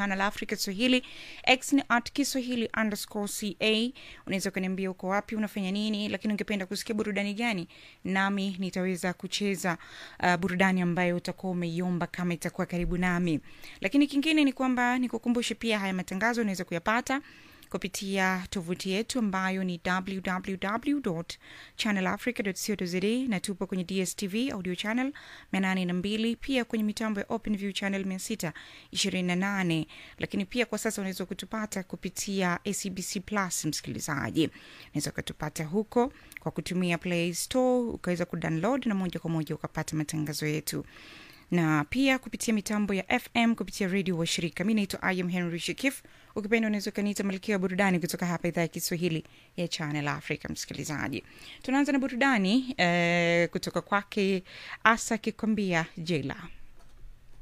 channel africa swahili x ni at kiswahili underscore ca unaweza ukaniambia uko wapi unafanya nini lakini ungependa kusikia burudani gani nami nitaweza kucheza uh, burudani ambayo utakuwa umeiomba kama itakuwa karibu nami lakini kingine ni kwamba nikukumbushe pia haya matangazo unaweza kuyapata kupitia tovuti yetu ambayo ni www channelafrica co na tupo kwenye dstv audio channel 802 pia kwenye mitambo ya openview channel 628 lakini pia kwa sasa unaweza kutupata kupitia acbc plus msikilizaji unaweza ukatupata huko kwa kutumia play store ukaweza kudownload na moja kwa moja ukapata matangazo yetu na pia kupitia mitambo ya fm kupitia redio wa shirika mi naitwa iam henry shikif ukipenda unaweza ukaniita malkia wa burudani kutoka hapa idhaa ya kiswahili ya channel africa msikilizaji tunaanza na burudani eh, kutoka kwake asa akikwambia jela